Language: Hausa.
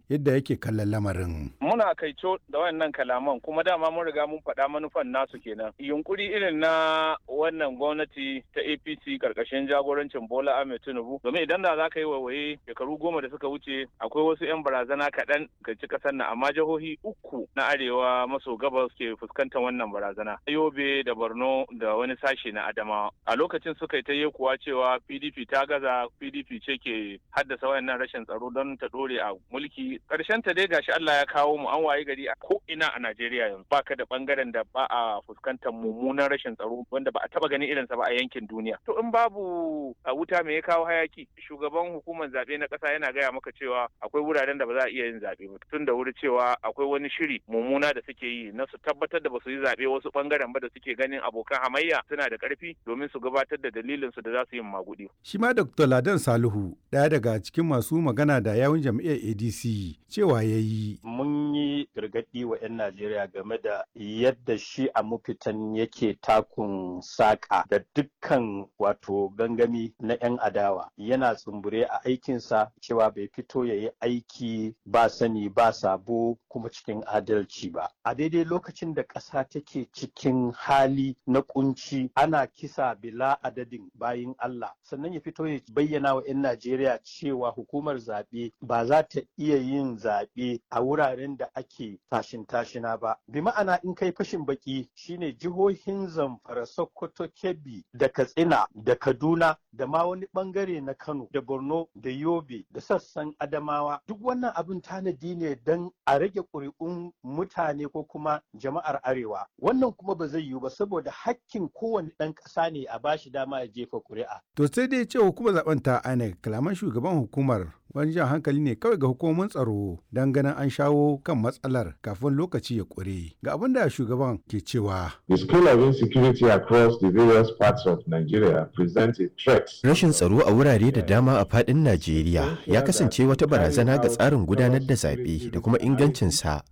yadda yake kallon lamarin. Muna kaico da wannan kalaman kuma dama mun riga mun faɗa manufan nasu kenan. Yunkuri irin na wannan gwamnati ta APC karkashin jagorancin Bola Ahmed Tinubu domin idan da za ka yi waiwaye shekaru goma da suka wuce akwai wasu 'yan barazana kaɗan ga ci ƙasar nan amma jihohi uku na arewa maso gabas ke fuskantar wannan barazana. Yobe da Borno da wani sashe na Adamawa. A lokacin suka yi ta yi kuwa cewa PDP ta gaza PDP ce ke haddasa wayannan rashin tsaro don ta dore a mulki. Karshen ta dai gashi Allah ya kawo mu an waye gari a ko ina a Najeriya yanzu. Baka da bangaren da ba a fuskantar mummunan rashin tsaro wanda ba a taba ganin irinsa ba a yankin duniya. To in babu a wuta me ya kawo hayaki? Shugaban hukumar zaɓe na ƙasa yana gaya maka cewa akwai wuraren da ba za a iya yin zaɓe ba. Tun da wuri cewa akwai wani shiri mummuna da suke yi na su tabbatar da ba su yi zaɓe wasu bangaren ba da suke ganin abokan hamayya suna da ƙarfi domin su gabatar da dalilin su da za su yi magudi. Shi ma Dr. Ladan Salihu ɗaya daga cikin masu magana da yawun jam'iyyar ADC cewa ya yi. Mun yi gargaɗi wa 'yan Najeriya game da yadda shi a mafitan yake takun saƙa da dukkan wato gangami na 'yan adawa yana tsumbure a aikinsa cewa bai fito ya yi aiki ba sani ba sabo kuma cikin adalci ba. A daidai lokacin da ƙasa take cikin hali na kunci ana kisa bila adadin bayin Allah sannan ya fito ya bayyana wa 'yan Najeriya cewa hukumar zaɓe ba za ta iya yin zaɓe a wuraren da ake tashin tashina ba. Bi ma'ana in kai fashin baki shine jihohin Zamfara, Sokoto, Kebbi da Katsina da Kaduna da ma wani bangare na Kano da Borno da Yobe da sassan Adamawa duk wannan abin tanadi ne don a rage ƙuri'un mutane ko kuma jama'ar Arewa. Wannan kuma ba zai yiwu ba saboda hakkin kowane ɗan ƙasa ne a bashi dama ya jefa ƙuri'a. To sai dai ce hukumar zaben ta INEC kalaman shugaban hukumar wani jan hankali ne kawai ga hukumomin tsaro don ganin an shawo kan matsalar kafin lokaci ya ƙure. Ga abin da shugaban ke cewa. The scale of insecurity across the various parts of Nigeria presents a threat. Rashin tsaro a wurare da dama a faɗin Najeriya ya kasance wata barazana ga tsarin gudanar da zaɓe da kuma ingancinsa